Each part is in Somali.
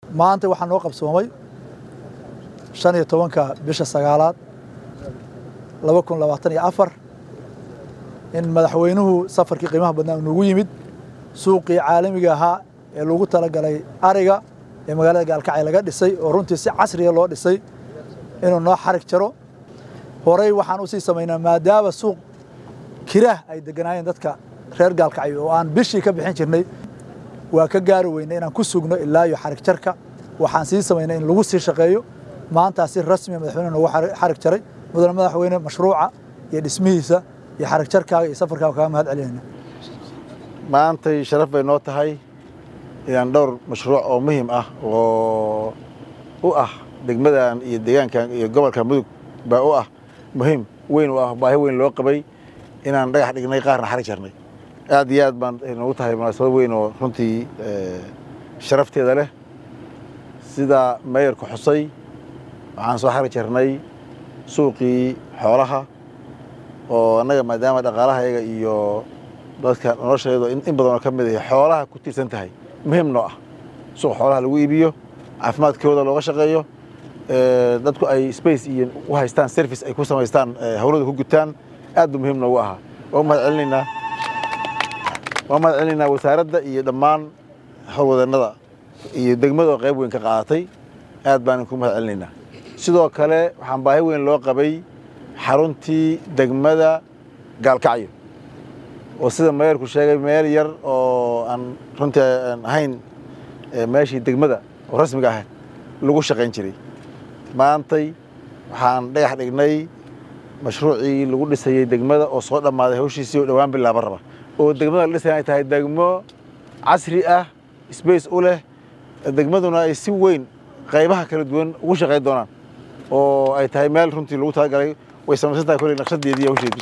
maanta waxaa noo qabsoomay shan iyo tobanka bisha sagaalaad laba kun labaatan iyo afar in madaxweynuhu safarkii qiimaha badnaa noogu yimid suuqii caalamiga ahaa ee lagu talagalay ariga ee magaalada gaalkacyo laga dhisay oo runtii si casriya loo dhisay inuu noo xarig jaro horey waxaan usii samaynaa maadaama suuq kiraah ay deganaayeen dadka reer gaalkacyo oo aan bishii ka bixin jirnay waa ka gaari weynay inaan ku sugno ilaa iyo xarig jarka waxaan sii samaynay in lagu sii shaqeeyo maantaa si rasmiya madaxweyne noogu xarig jaray mudane madaxweyne mashruuca iyo dhismihiisa iyo xarig jarkaaga iyo safarkaaga kaga mahad celinayna maantay sharaf bay noo tahay inaan dhowr mashruuc oo muhiim ah oo u ah degmadan iyo deegaankan iyo gobolka mudug baa u ah muhiim weyn u ah baahi weyn loo qabay inaan dhagax dhignay qaarna xarig jarnay aad iyo aad baan noogu tahay munaasabad weyn oo runtii sharafteeda leh sida meeyarku xusay waxaan soo xarig jarnay suuqii xoolaha oo annaga maadaama dhaqaalahayaga iyo dadka nolosheedu in badanoo ka mid ah xoolaha ku tiirsan tahay muhiim noo ah suuq xoolaha lagu iibiyo caafimaadkooda looga shaqeeyo dadku ay space iyo u haystaan service ay ku samaystaan hawlada ku gutaan aad buu muhiim noogu ahaa waa mahad celinaynaa waa mahad celinaynaa wasaaradda iyo dhammaan howlwadeennada iyo degmada oo qayb weyn ka qaadatay aad baan ku mahad celinaynaa sidoo kale waxaan baahi weyn loo qabay xaruntii degmada gaalkacyo oo sida meerku sheegay meel yar oo aan runtii aan ahayn meeshii degmada oo rasmiga ah lagu shaqayn jiray maantay waxaan dhagax dhignay mashruucii lagu dhisayey degmada oo soo dhammaaday hawshiisii oo dhowaan bilaaba raba oo degmada la dhisay ay tahay degmo casri ah space u leh degmaduna ay si weyn qaybaha kala duwan ugu shaqayn doonaan oo ay tahay meel runtii lagu talagalay way samaysan tahay kolley naqshadeedii iyo hawsheedii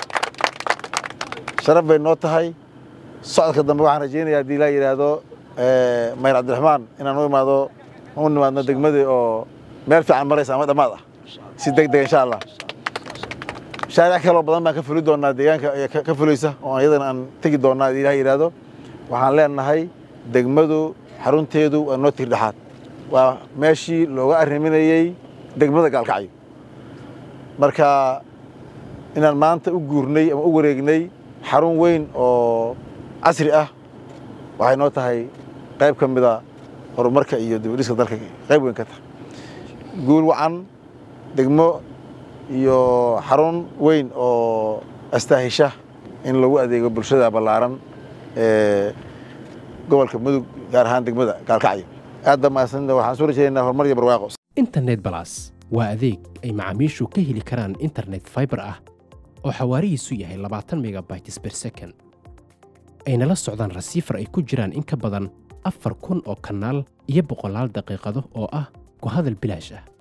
sharaf bay noo tahay socodka dambe waxaan rajaynayaa haddii laa yidhaahdo mayr cabdiraxmaan inaan u imaado u nimaadno degmadii oo meel fiican maraysa ama dhammaad ah si deg deg insha allah mashaariic kaloo badan baan ka fuli doonaa deegaanka ka fulaysa oo iyadana aan tegi doonaa haddii ilaah yidhaahdo waxaan leenahay degmadu xarunteedu waa noo tir dhexaad waa meeshii looga arriminayey degmada gaalkacyo marka inaan maanta u guurnay ama u wareegnay xarun weyn oo casri ah waxay noo tahay qayb ka mida horumarka iyo dibadhiska dalka qayb weyn ka tahay guul wacan degmo iyo xarun weyn oo astaahisha in lagu adeego bulshada ballaaran ee gobolka mudug gaar ahaan degmada gaalkacyo aad baa mahadsan waxaan soo rajaynaynaa horumar iyo barwaaqo internet balas waa adeeg ay macaamiishu ka heli karaan internet fiber ah oo xawaarihiisu yahay labaatan megabytes per second ayna la socdaan rasiifar ay ku jiraan in ka badan afar kun oo kanaal iyo boqolaal daqiiqado oo ah ku hadal bilaash ah